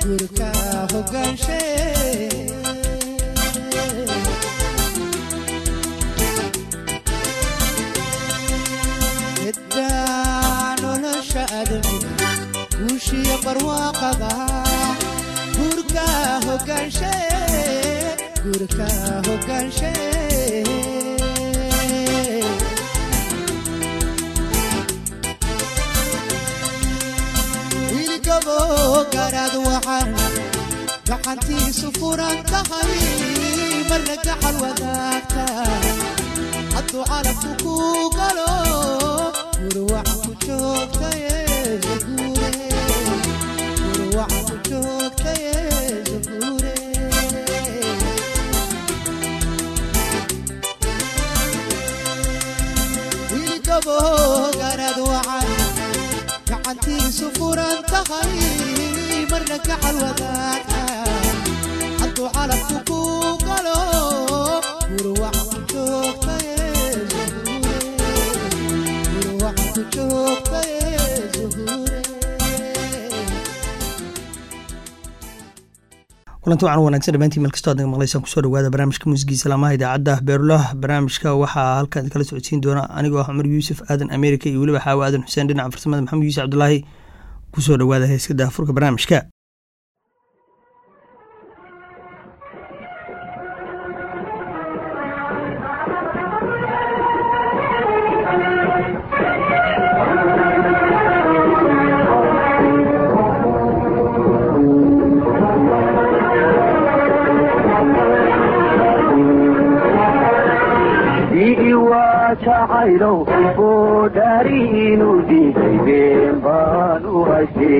gurka hogaanshe ciddaa nolosha adamiga guushiya barwaaqada gurka hogaanshe gurka hogaanshe wiilgabo garaad waxaan gacantiisu furan tahay marna gacal wadaagta hadduu calabku ku galo gurwac ku joogtaye zaguure gurwac ku joogtaye zaguure wiilgabo garaad waxaan gacantiisu furan tahay marna gacal wadaagta hadduu calabku ku galo gurwac ku joogtaye zuhure gurwac ku joogtaye zuhure kulanti wacan wanaagsan dhammaantiin meel kastoo aad naga maqlaysaan kusoo dhawaada barnaamijka muusigii salaamaha idaacadda beerulaha barnaamijka waxaa halkan kala socodsiin doona anigoo ah cumar yuusuf aadan amerika iyo weliba xaawo aadan xuseen dhinaca farsamada maxamed yuusuf cabdulaahi kusoo dhawaada heeska daafurka barnaamijka jacaylow oo dhaari inuu diiday been baan u haystay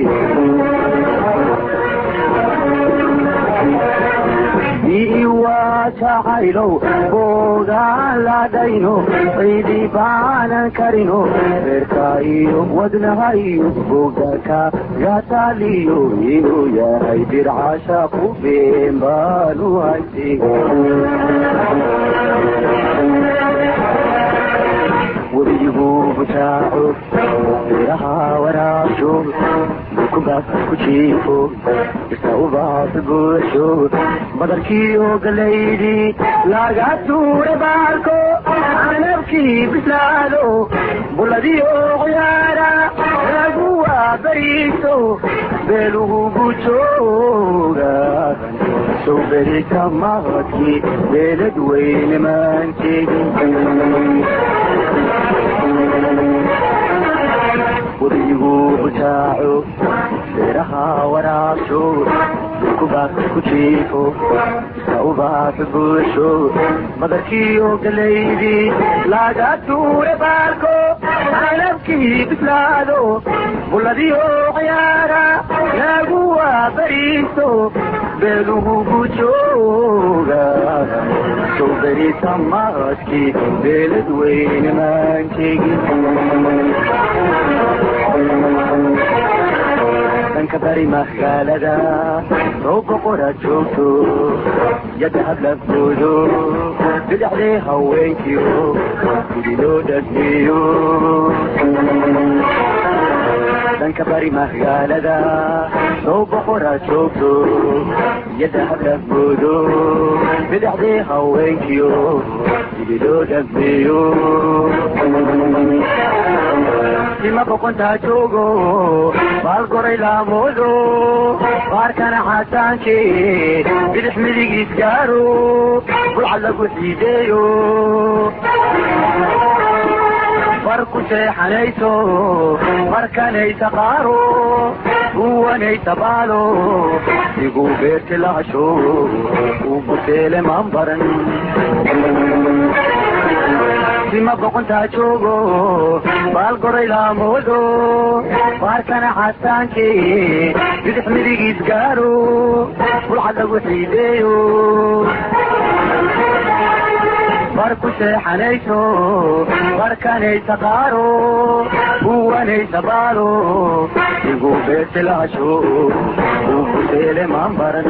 ii waa jacaylow boogaan ladhayno ciidi baanan karino reerka iyo wadnaha iyo bogdaka gataaliyo inuu yahay dircasha ku been baan u haystay webigu butaaco beeraha waraabsho dukubaas ku jiifo isa ubaas buuxsho badarkiiyo galaydi laga tuure baarko canabkii bislaado buladiyo qoyaara lagu waabariiso beelugu bujooga sow berita maqadkii beelad weyne maanteegin webigu butaaco beeraha waraabsho dukubaas ku jiifo isa ubaas buuxsho badarkiiyo galaydi laga tuure baarko canabkii bislaado buladiyo ciyaara lagu waabariiso beelugu bujooga sow berita maqadkii beelad weyne maanteegin dhanka bari magaalada soo boqora joogto yadda hadlafoodo bidhaxdee haweenkiyo gudi loo dhagmeeyo dhanka bari magaalada soo boqora joogto yadda hadlafoodo bidhaxdee haweenkiyo gudi loo dhagmeeyo sima boqontaa joogo baalgoray laamoodo baarkana xasaanke bidix midigiis gaaro bulcad lagu xiideeyo bar ku seexanayso markanaysa qaaro uwanaysa baalo iguu beerti lahasho uu buteele maan baran sima boqontaa joogo baalgoray laamoodo baarkana xasaanke bidix midigiis gaaro bulcad lagu xiideeyo bar ku seexanayso barkanaysa qaaro uwanaysa baalo iguu beerti lahasho uu buteele maan baran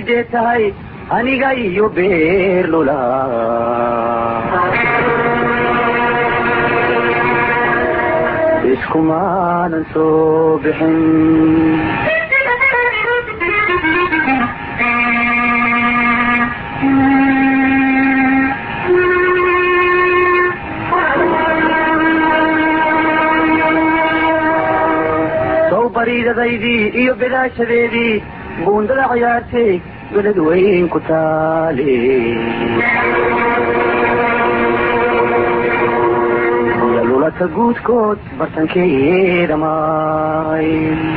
sidee tahay aniga iyo beerlula iskumaanan soo bixin sow bariidadaydii iyo bidaashadeedii buundada ciyaartay beled weyn ku taale lulata guudkood bartankeeda maay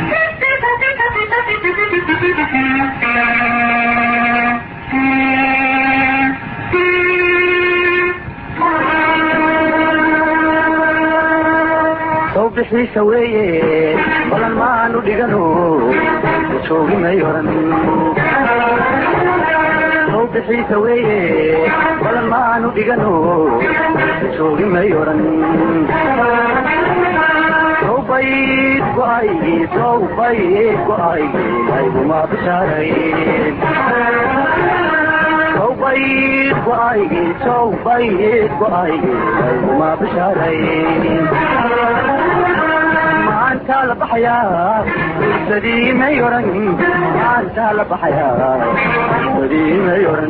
sow bixiisa weeye balan maanu dhigano joogimay oran sow bixiisa weeye balan maanu dhigano joogimay oran sow bayd go-aygii sow bayd go-aygii layguma bishaarayn sow bayd go-aygii sow bayd go-aygii layguma bishaarayn maanta la baxayaa ursadii may oran maanta la baxayaa ursadii may oran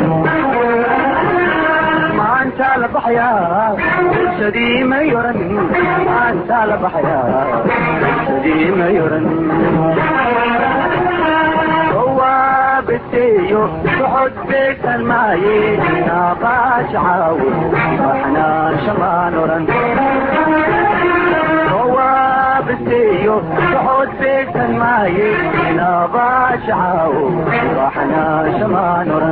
maanta la baxayaa ursadii may oran maanta la baxayaa ursadii may oran beteeyo socod beegsan maaye naaqaash caawo maxnaan shamaan oran beteeyo socod beegsan maaye naaqaash caawo maxnaan shamaan oran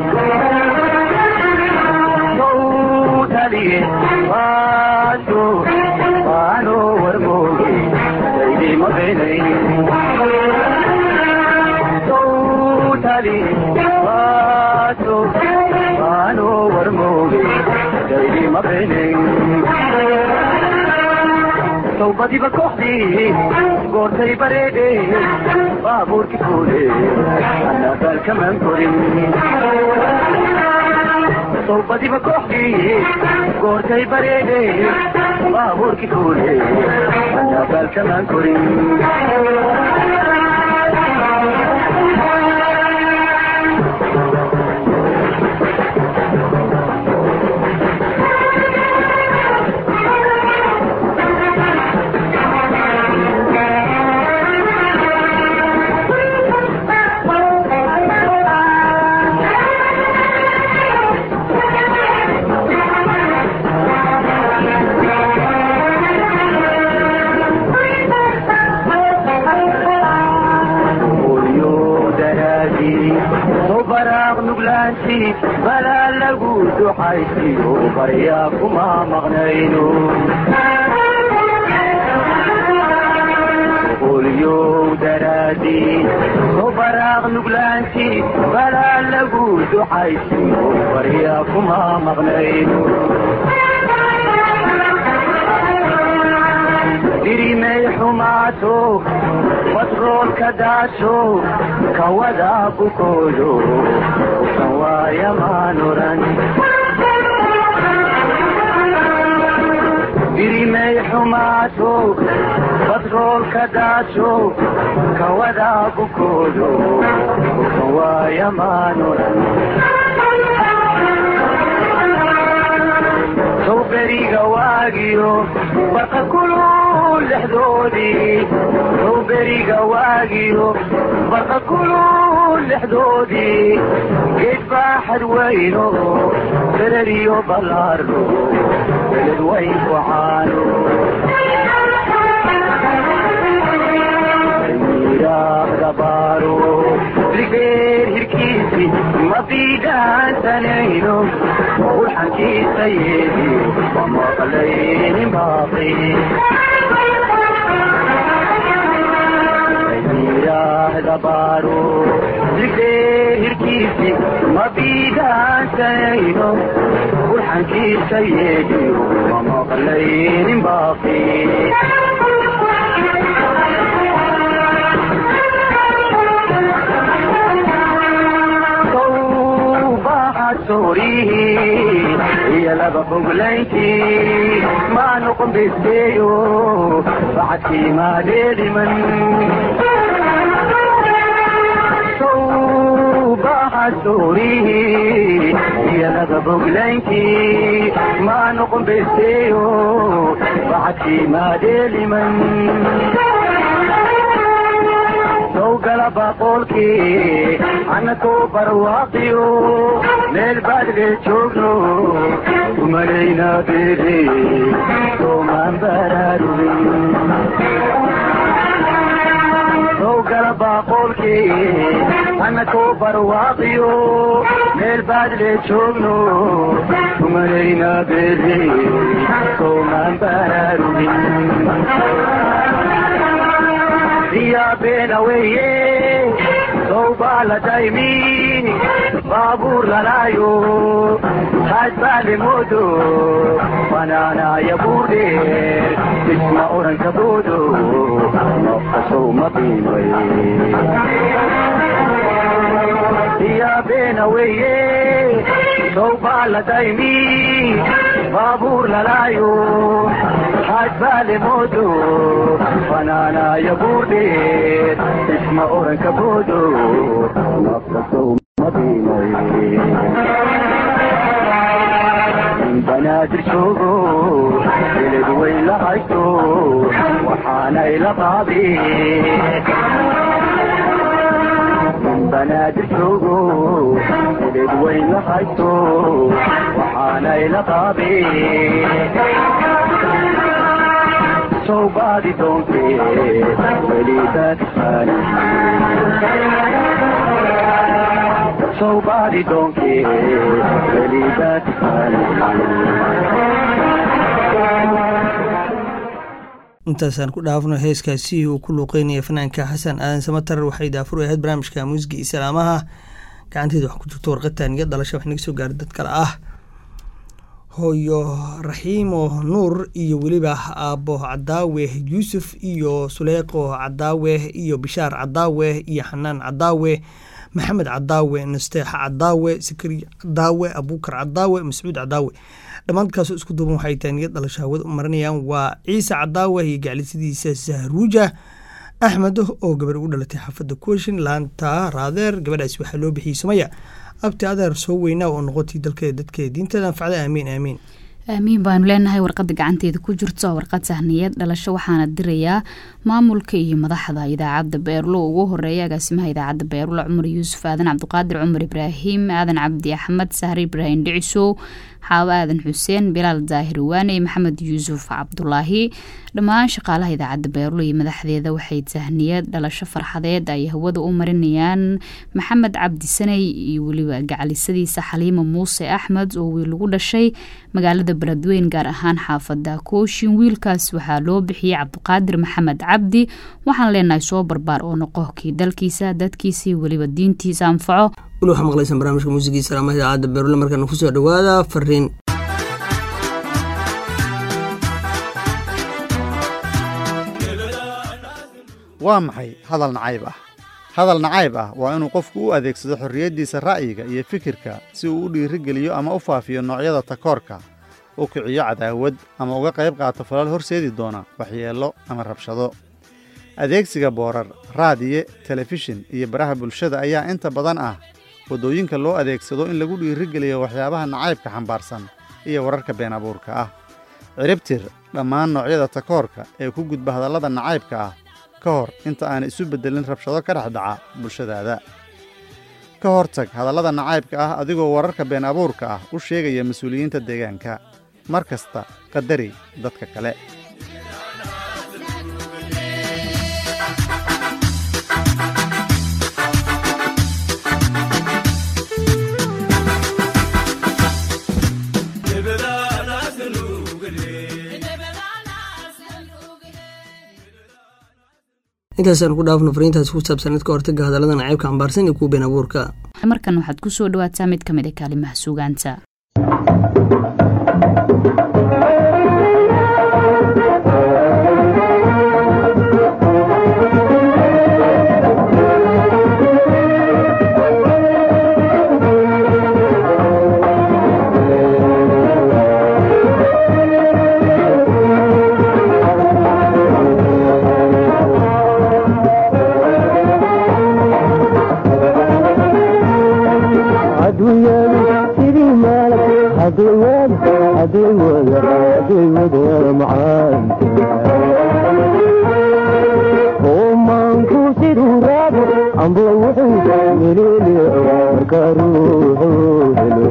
taliye waaso waano warmooge daydima beenay tali waaso waano warmooge daydima beenay sawbadiba kooxdii goortay bareedhe baabuurki fuule anabaalkamaan korin sawbadiba kooxdii goortay bareedhe baabuurki fuule anabaalkamaan korin balaa lagu duxaysiyo baryaa kuma maqnayno qolyow daraadii soo baraaq nuglaanti balaa lagu duxaysiyo baryaa kuma maqnayno dirimay xumaato batroolka daasho kawada bukoodo usan waaya maan oran dirimay xumaato batroolka daasho kawada bukoodo usan waaya maan oran sow beriga waagiyo barqa kulul lexdoodii sow beriga waagiyo barqa kulul lexdoodii geed baaxad weyno bereriyo ballaarno beled weyn ku caano miiraaqda baaro ligeer hirkiisi ma biidhaansanayno burxankiisa yeediyo ma maqlaynin baaqi miiraaqda baaro ligeer hirkiisi ma biidhaansanayno burxankiisa yeediyo ma maqlaynin baaqi soorihii iyo laba foglayntii maa noqon besteeyo bacadkii maadeediman baha soorihii iyo laba foglayntii maa noqon besteeyo bacadkii maadeediman sowgala baqoolkii annakoo barwaaqiyo meel baadhee joogno umalayna beede soomaan baraarugin sowgala baqoolkii annakoo barwaaqiyo meel baadhee joogno umalayna beede soomaan baraarugin diyabeena weeye sowbaa la daymi baabuur lalaayo haadbaale moodo banaanaaya buurdheer isma oranka boodo nofkasow ma qiimay diyabeena weeye sowbaa la daymi baabuur lalaayo haadbaale moodo banaanaaya buurdheer isma oranka boodo nafkasow ma qiimay in banaadir joogo eled way la haysto waxaanay la qaadeen banaadir joogo eled way la haysto waxaanay la qaadeen sowbaadi doonte welidaadfaan sowbaadi doonke welidaadfaan intaasaan ku dhaafno heeskaasi uu ku luuqeynaya fanaanka xasan aadan samatar waxay daafur ahayd barnaamijka muusiga islaamaha gacanteeda wax ku jirto warqatan iyo dhalasha wax naga soo gaara dad kale ah hooyo raxiimo nuur iyo weliba aabbo cadaawe yuusuf iyo suleyqo cadaawe iyo bishaar cadaawe iyo xanaan cadaawe maxamed cadaawe nasteexa cadaawe sakariya cadaawe abuukar cadaawe mascuud cadaawe dhammaankaasoo isku duuban waxay taaniyad dhalasho hawada u marinayaan waa ciise cadaawe iyo gaclisidiisa sahruuja axmed oo gabar ugu dhalatay xaafadda kuwashin laanta raadeer gabadhaasi waxaa loo bixiyey sumaya abti adeer soo weynaa oo noqotay dalkeeda dadkeeda diinteeda anfacda aamiin aamiin aamiin baanu leenahay warqada gacanteeda ku jirto warqad sahniyad dhalasho waxaana dirayaa maamulka iyo madaxda idaacadda beerlo ugu horeeya agaasimaha idaacadda beerlo cumar yuusuf aadan cabdiqaadir cumar ibraahim aadan cabdi axmed sahre ibraahim dhicisow xaawo aadan xuseen bilaal daahir waane maxamed yuusuf cabdulaahi dhammaan shaqaalaha idaacadda beerlo iyo madaxdeeda waxay tahniyad dhalasho farxadeed ay hawada u marinayaan maxamed cabdi saney iyo weliba gacalisadiisa xaliima muuse axmed oo wiil lagu dhashay magaalada beledweyn gaar ahaan xaafada kooshin wiilkaas waxaa loo bixiyey cabdiqaadir maxamed cabdi waxaan leenahay soo barbaar oo noqo kii dalkiisa dadkiisa iyo weliba diintiisa anfaco weli waxaa maqlaysaan barnaamijka muusigii salaamaha idaacadda beerule markaana kusoo dhowaada fariin waa maxay hadal nacayb ah hadal nacayb ah waa inuu qofku u adeegsado xorriyaddiisa ra'yiga iyo fikirka si uu u dhiirigeliyo ama u faafiyo noocyada takoorka u kiciyo cadaawad ama uga qayb qaato falal horseedi doona waxyeello ama rabshado adeegsiga boorar raadiye telefishin iyo baraha bulshada ayaa inta badan ah waddooyinka loo adeegsado in lagu dhiirigeliyo waxyaabaha nacaybka xambaarsan iyo wararka been abuurka ah ciribtir dhammaan noocyada takoorka ee ku gudba hadallada nacaybka ah ka hor inta aana isu beddelin rabshado ka dhex dhaca bulshadaada ka hortag hadallada nacaybka ah adigoo wararka been abuurka ah u sheegaya mas-uuliyiinta deegaanka mar kasta qadari dadka kale intaasaan ku dhaafno fariintaasi ku saabsan idka hortaga hadallada nacaybka xambaarsan iyo kuwa been abuurka markan waxaad ku soo dhawaataa mid ka mid a kaalimaha suugaanta Thank you. hadday wada hadday wada hadday wada macaanta omaanku siduu raabo amba wuxuu meleleeco marka ruuxu helo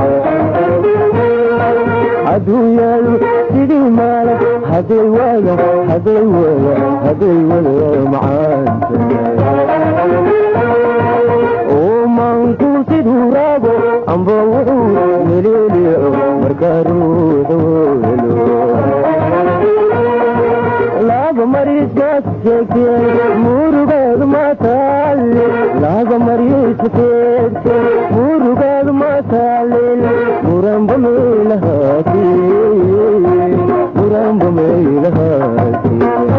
hadduu yaalo sidii maalan hadday wada hadday wada hadday wada macaanta omaanku siduu raabo amba wuxuu meleleeco marka ruuxu helo laga mariiskaas sheegteen murugeedu ma taale laga mariiska sheegteen murugeedu ma taalin muranba meelahaati muranba meelahaati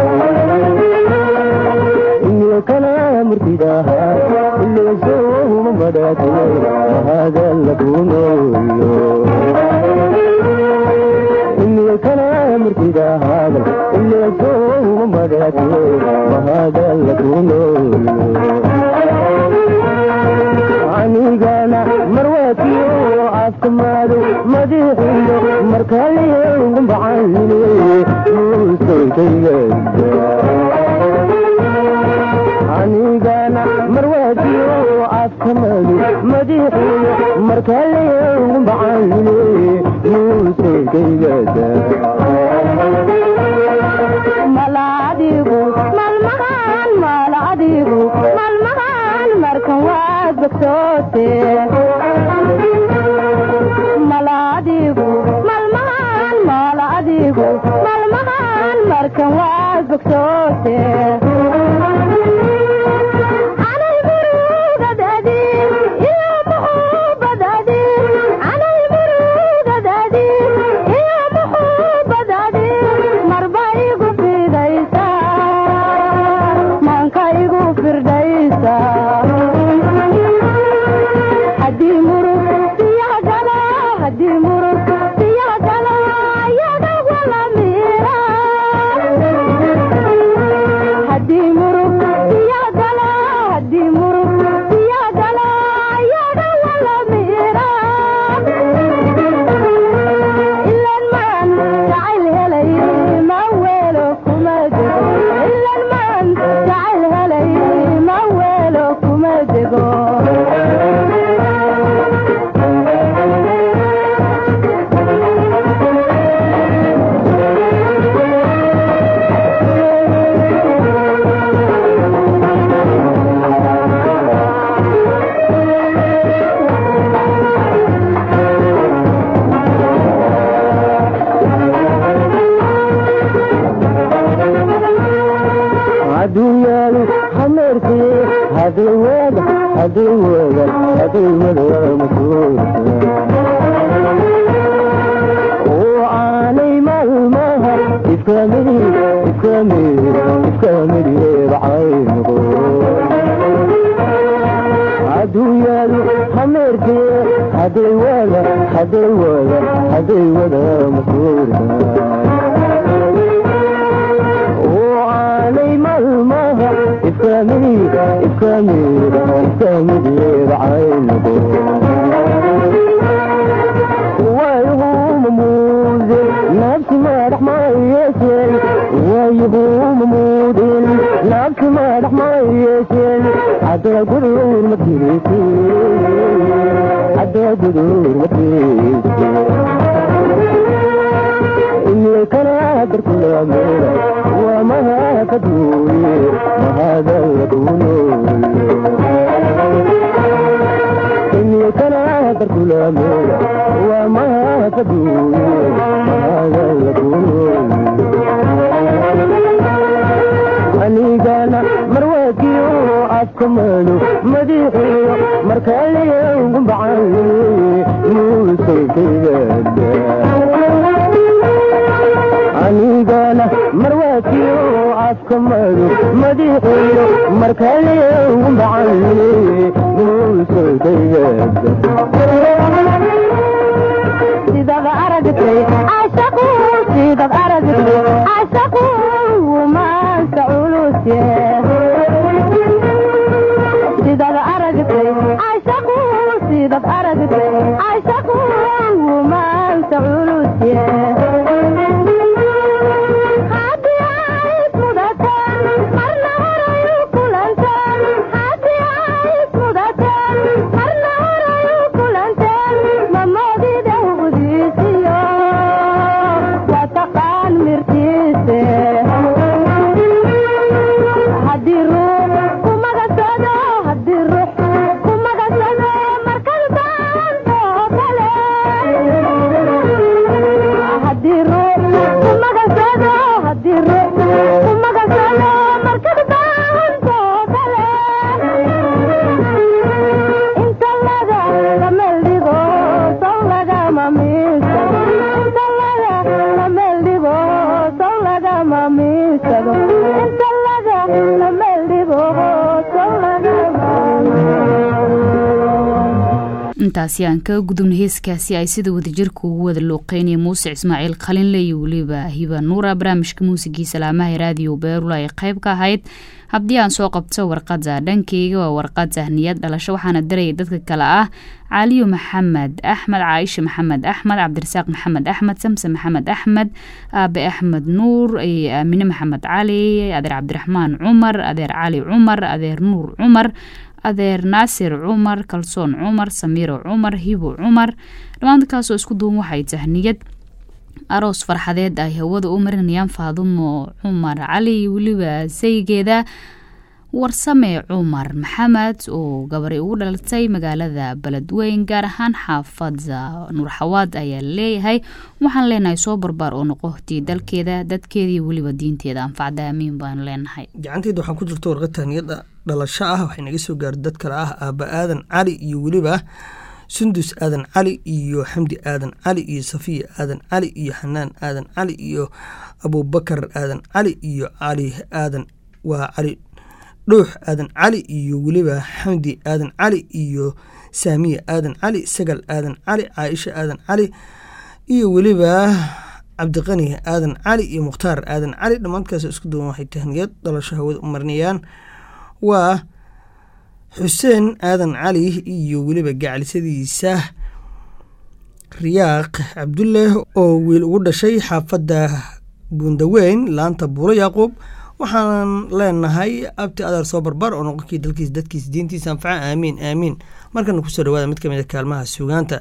iyo kana murtidaha ileesowma madhaate mahadalla kunoolo iyo kana murtidahaada ileesowma madhaate mahadalla kunoolo anigana marwaatiyo caafimaado madixiyo markaliyogu bacayne muusankaygaada anigana marwaadiyo caafimaado madixiyo markaliyogu bacayne muusankaygaada maladigu malmahan maladigu malmahan markan waad bogsoote maladigu malmahan maladigu malmahan markan waad bogsoote anay murugadaadi iyo muxubadaadi anay murugadaadi iyo muxubadaadi marba igu fidaysa maanka igu firdhaysa haddii murug siyaa gala haddii murug siyaa gala ayaga wala miira haddii murug siyaa gala haddii murug siyaa gala ayaga wala miira ilan maan jacayl helay ma weelo kuma dego ilan maan jacayl helay ma weelo kuma dego adduunyaadu hameerkee hadday wada hadday wada hadday wada masuulka oo aanay maalmaha ifkamidi ifkamidi ifkamideeda caynuqo adduunyaadu hameerkee hadday wada hadday wada hadday wada masuulka oo aanay maalmaha ifkamida ifkamida ifkamideeda caynuqo wayhuma muude nafsi madax mayeesheen wayhuma muudin nafsi madax mayeesheen hadda gudur matirisi hadda gudur matirisi kana darkulamera waa mahaka duuye mahadalla kunoolo inye kana darkulamera waa mahaka duuye mahadalla kunoolo anigana marwaakiyo afkamado madixiyo markaliyogu bacanye muusankaygaada anigana marwaakiyo afkamado madixiyo markaliyogu bacanye muusankaygaada sidad aragtay cashaqu sidad aragtay cashaqu maanta culusye sidad aragtay cashaqu sidad aragtay cashaqu intaasi aan ka gudubna heeskaasi ay sida wadajirka ugu wada looqeynaya muuse ismaaciil qalinle iyo weliba hiba nuura barnaamijka muusigii salaamaha raadiyo beerula ay qayb ka ahayd haddii aan soo qabto warqada dhankeyga waa warqad sahniyad dhalasho waxaana diraya dadka kale ah caliyo maxamed axmed caaisha maxamed axmed cabdirasaaq maxamed axmed samse maxamed axmed aabe axmed nuur aamine maxamed cali adeer cabdiraxmaan cumar adeer cali cumar adeer nuur cumar adeer naasir cumar kalsoon cumar samiiro cumar hibo cumar dhammaankaasoo isku duwan waxay tahniyad aroos farxadeed ay hawada u marinayaan faadumo cumar cali iyo weliba saygeeda warsame cumar maxamed oo gabari ugu dhalatay magaalada beledweyn gaar ahaan xaafada nuurxawaad ayaa leeyahay waxaan leenahay soo barbaar oo noqotii dalkeeda dadkeeda iyo weliba diinteeda anfacda aamiin baan leenahay gacanteeda waxaa ku jirta warqad tahniyada dhalasho ah waxay naga soo gaarta dad kale ah aaba aadan cali iyo weliba sundus aadan cali iyo xamdi aadan cali iyo safiya aadan cali iyo xanaan aadan cali iyo abubakar aadan cali iyo cali aadan waa cali dhuux aadan cali iyo weliba xamdi aadan cali iyo saamiya aadan cali sagal aadan cali caaisha aadan cali iyo weliba cabdiqani aadan cali iyo mukhtaar aadan cali dhammaankaas isku duwan waxay tahniyad dhalasho hawada u marinayaan waa xuseen aadan cali iyo weliba gacalisadiisa riyaaq cabdulle oo wiil ugu dhashay xaafadda buundaweyn laanta buulo yacquub waxaan leenahay abti adeer soo barbar oo noqonkii dalkiis dadkiis diintiisa anfaca aamiin aamiin markana kusoo dhawaada mid ka mid a kaalmaha suugaanta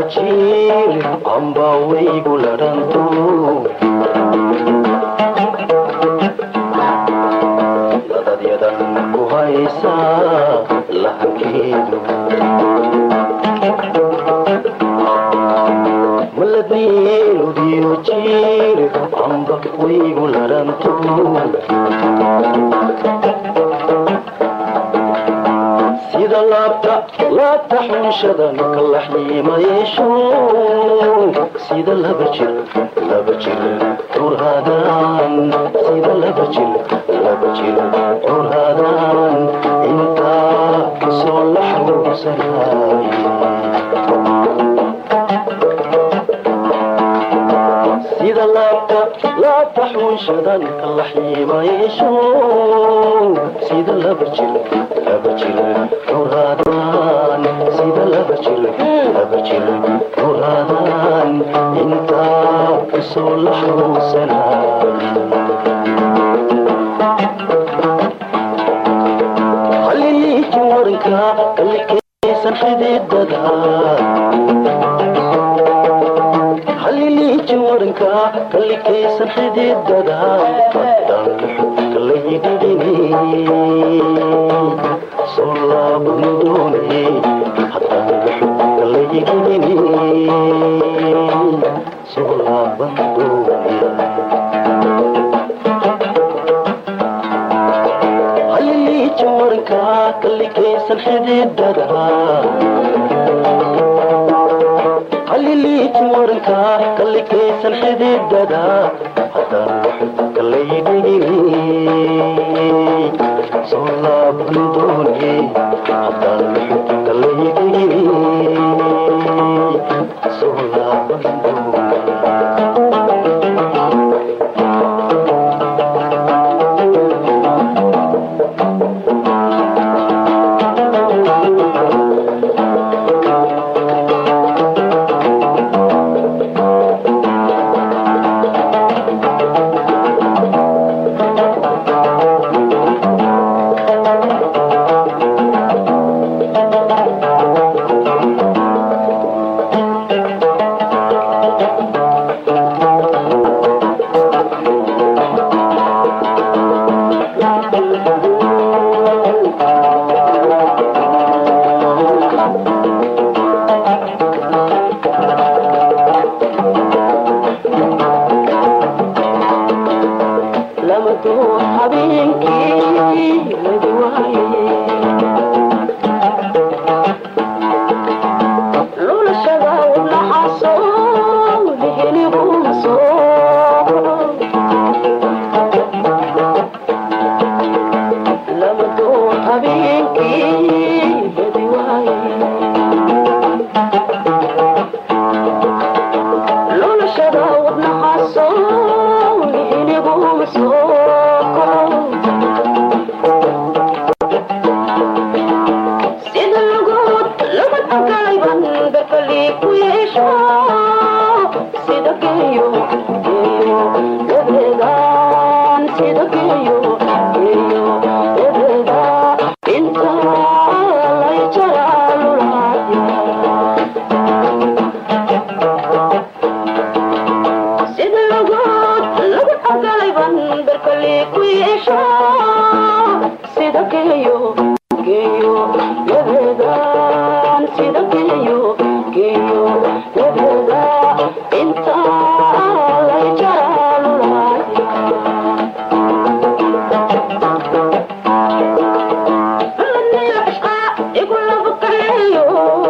jiil amba waygu ladhanto ladadyadan ku haysa lahankeedu maladiiludiyo jiil amba waygu ladhanto sida laabta laabta xunshadan kalaxyiima yeesho sida laba jir laba jir curhaadaan sida laba jir laba jir curhaadaan intaa kasoo la xawsanay sida laabta laabta xunshadan kalaxyiima yeesho sida laba jir laba jir curhaadaan sida laba jir laba jir curhaadaan intaa kasoo la xawsanay haliliiji waranka kalikaysan xididada haliliiji waranka kalikaysan xididada haddaan xubka layidhidhini soo laaban doone haddaan xubka layidhidhini soo laaban doone haliliiji waranka kalikaysan xididada haliliiji waranka kalikaysan xididada haddaan waxubka laydhigini soo laaban doone haddaan waxubka laydhigini soo laaban doone lamaduu habeenkii ladi waaye lulashada wadnaxaaso liheligumaso lamaduu habeenkii ladi waaye lulashada wadnaxaaso liheligumaso sida lagood laba tagayban berkali ku yeesho sida geeyo geeyo dabeedaan sida geeyo geeyo dabeeda inta lay jaraalulaaya sida lagood lagu xagalayban berkali ku yeesho sida geeyo geeyo dabeedaan sida geeyo geeyo dabeeda inta lay jaraalulaaya igulaba kaleeyo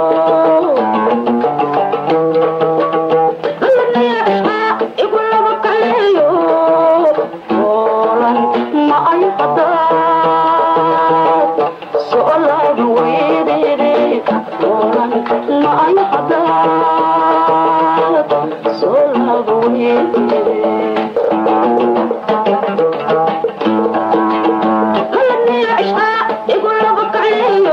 igulaba kaleeyo oolan ma ay hadaad soolaaba weydede oolan ma ay hadaad soolaaba weydede igulaba kaleeyo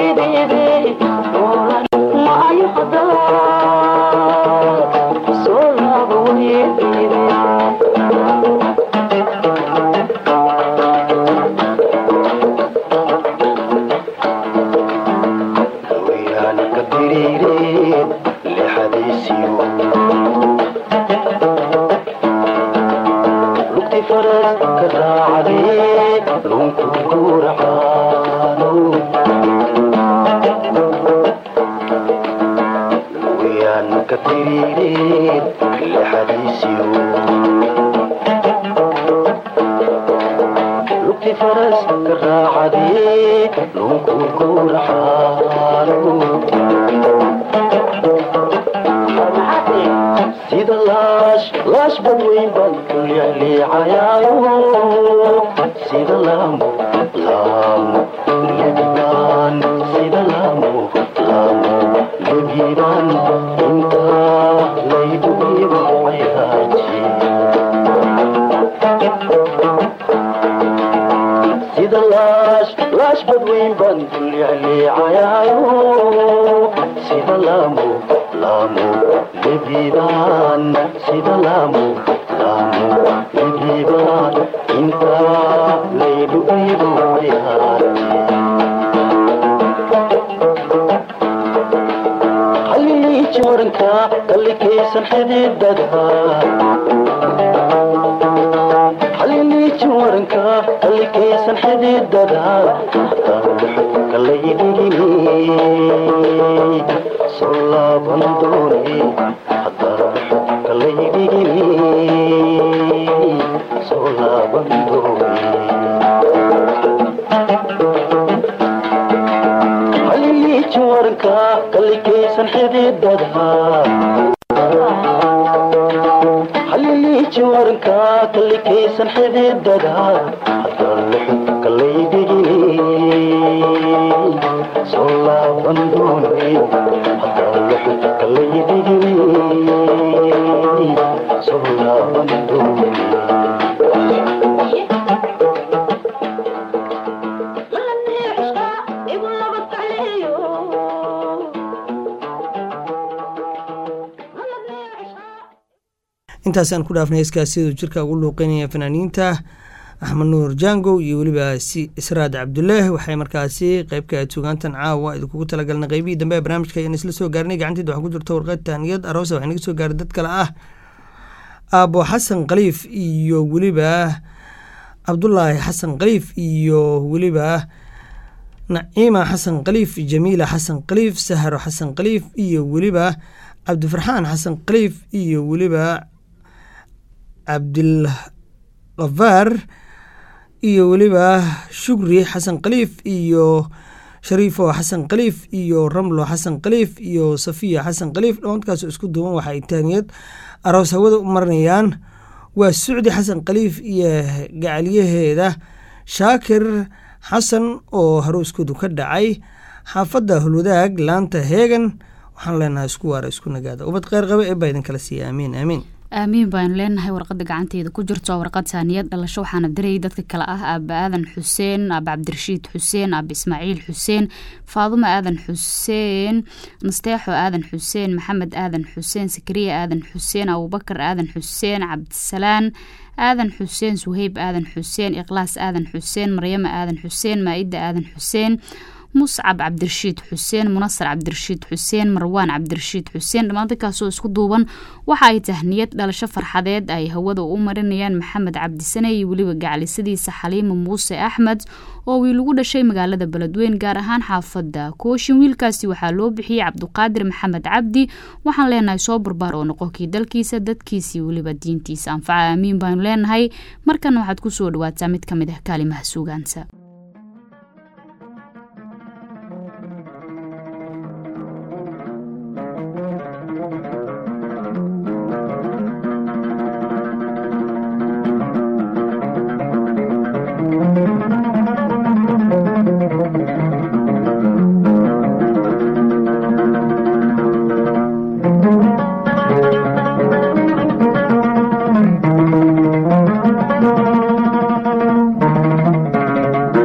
So ka raacday lunku guracaano wiyaan ka tiriirin lixadiisiyo lugti faras ka raacday lunku guracaano sida laash laash badweyn baan ku leexleecayaayo sida laamo laamo lebigaan sida laamo laamo lebigaan intaa laygu igu cayaaji sida laash laash badweyn baan ku leexleecayaayo sida laamo laamo lebigaan sida laamo laamo lebigaan intaa laygu igu cayaaji halliiji waranka kallikaysan xididada halliiji waranka kallikaysan xididada kalaydhigini soo laaban doone kalaydhigini soo laaban doone halliiji waranka kallikaysan xididada halliiji waranka kallikaysan xididada haddaan lixid kalaydhigini soo laaban doone haddaan lixid kalaydhigini soo laaban doone intaasaan ku dhaafnay heeskaas siduu jirka ugu luuqeynaya fanaaniinta axmed nuur jango iyo weliba si israad cabdullaah waxay markaasi qeybka sugaantan caawa idinkugu talagalnay qeybihii dambe ee barnaamijka ayaan isla soo gaarnay gacanteeda waxaa ku jirta warqad taaniyad aroosa waxaa naga soo gaaray dad kale ah aabo xasan khaliif iyo weliba cabdulaahi xasan khaliif iyo weliba naciima xasan khaliif jamiila xasan khaliif saharo xasan khaliif iyo weliba cabdifarxaan xasan khaliif iyo weliba cabdilkafaar iyo weliba shukri xasan khaliif iyo shariifo xasan khaliif iyo ramlo xasan khaliif iyo safiya xasan khaliif dhammaadkaasoo isku duuban waxa ay taaniyad aroos hawada u marinayaan waa sucdi xasan khaliif iyo gacalyaheeda shaakir xasan oo harooskoodu ka dhacay xaafadda hulwadaag laanta heegan waxaan leenahay isku waara isku nagaada ubad kheyr qaba ee baa idin kala siiya aamiin aamiin aamiin baanu leenahay warqada gacanteeda ku jirto warqad saaniyad dhalasho waxaana dirayay dadka kale ah aaba aadan xuseen aaba cabdirashiid xuseen aaba ismaaciil xuseen faadumo aadan xuseen nasteexo aadan xuseen maxamed aadan xuseen sakariya aadan xuseen abubakar aadan xuseen cabdisalaan aadan xuseen suheyb aadan xuseen ikhlaas aadan xuseen maryamo aadan xuseen maa-ida aadan xuseen muscab cabdirashiid xuseen munasar cabdirashiid xuseen marwaan cabdirashiid xuseen dhammaan dadkaasoo isku duuban waxa ay tahniyad dhalasho farxadeed ay hawada u marinayaan maxamed cabdisane iyo weliba gaclisadiisa xaliima muuse axmed oo wiil ugu dhashay magaalada beledweyn gaar ahaan xaafadda kooshin wiilkaasi waxaa loo bixiyey cabduqaadir maxamed cabdi waxaan leenahay soo barbaar oo noqonkii dalkiisa dadkiisii weliba diintiisa anfaca aamiin baanu leenahay markana waxaad kusoo dhawaataa mid ka mid ah kaalimaha suugaanta Thank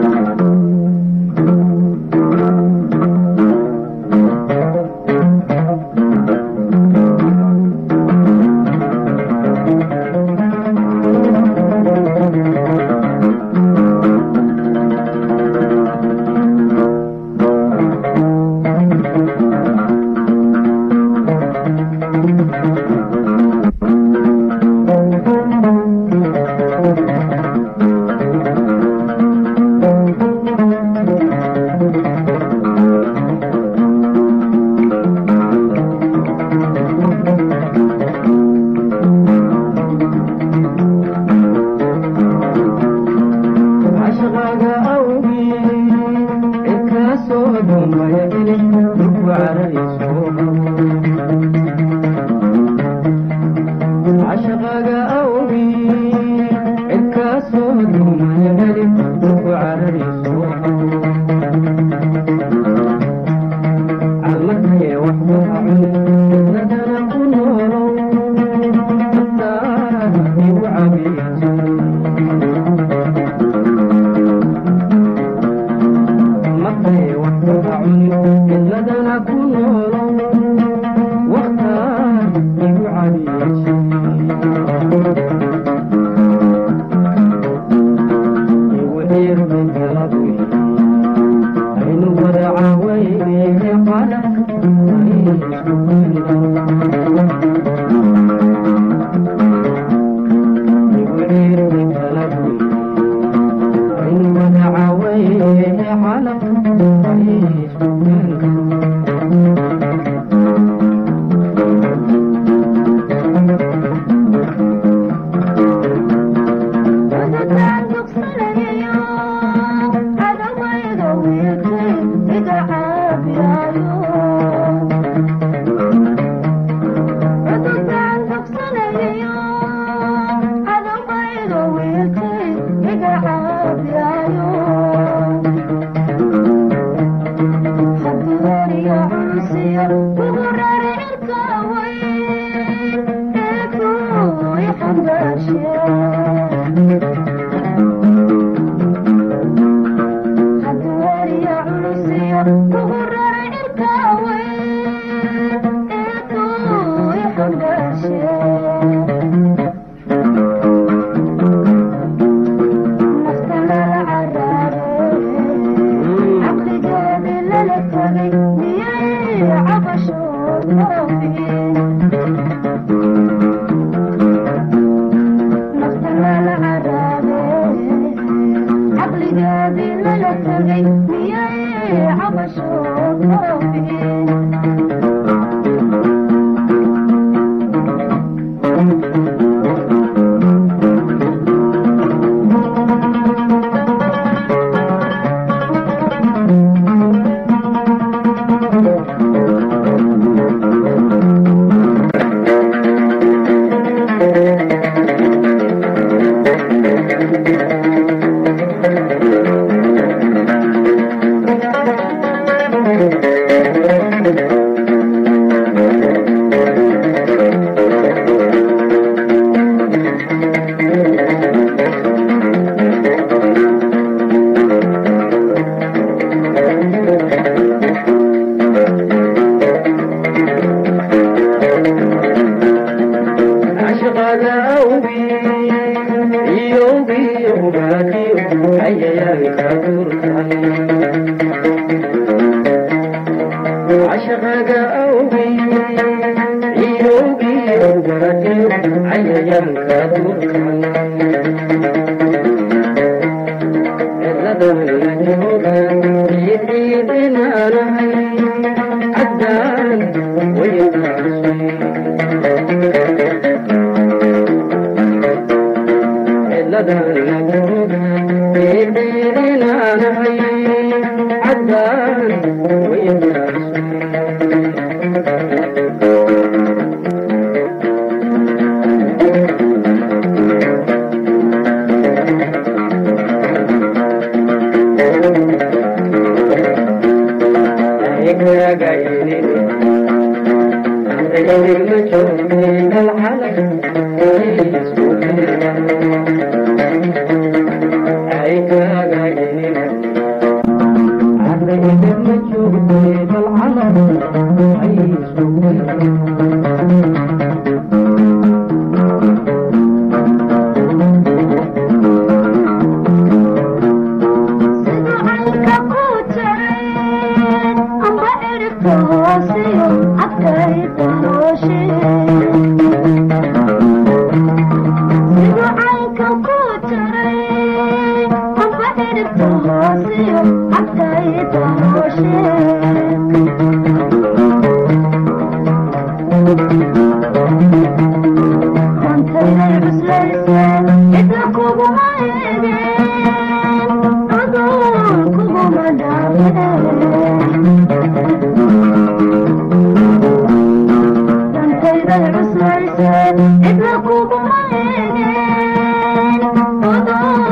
Thank you.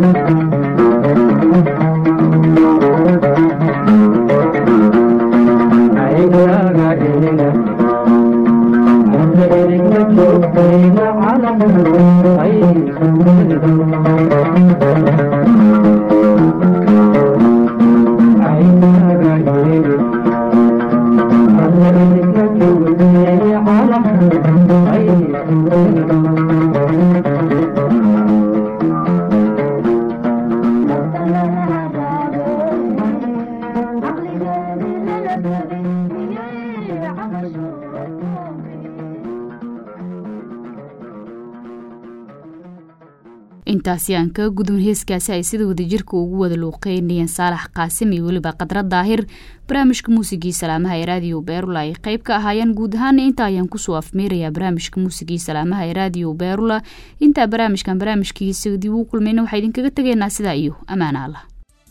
intaasi aan kaga gudun heeskaasi ay sida wadajirka ugu wada luuqeynayeen saalax qaasim iyo weliba qadra daahir barnaamijka muusigii salaamaha ee raadiyo beerula ay qeyb ka ahaayeen guud ahaana inta ayaan kusoo afmeerayaa barnaamijka muusigii salaamaha ee raadiyo beerula intaa barnaamijkan barnaamijkiisa dib uu kulmayna waxaa idinkaga tegaynaa sidaa iyo ammaana allah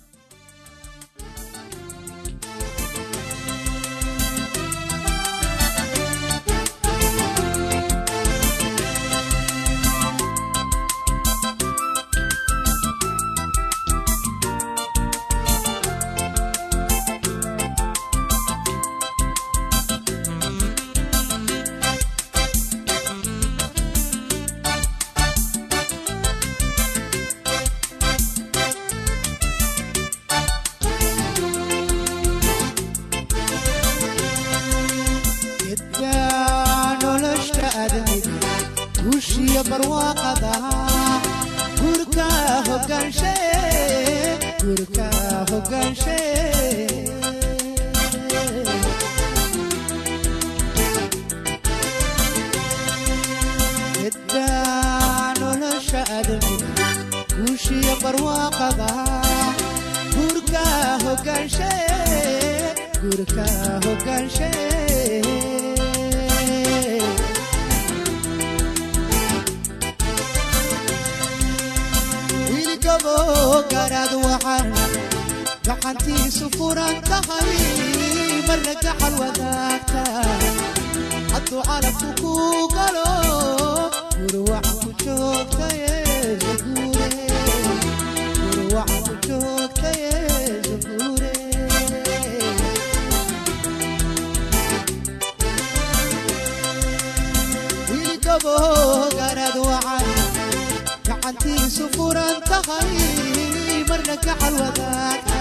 gedka nolosha aadamiga guushiyo barwaaqada gurka hogaanshe gurka hogaanshe gedka nolosha aadamiga guushiyo barwaaqada gurka hogaanshe gurka hogaanshe wiilgabo garaad waxaan gacantiisu furan tahay marna gacal wadaagta hadduu calabku ku galo gurwac ku joogtaye zaguure gurwac ku joogtaye zaguure wiilgabo garaad waxaan gacantiisu furan tahay marna gacal wadaagta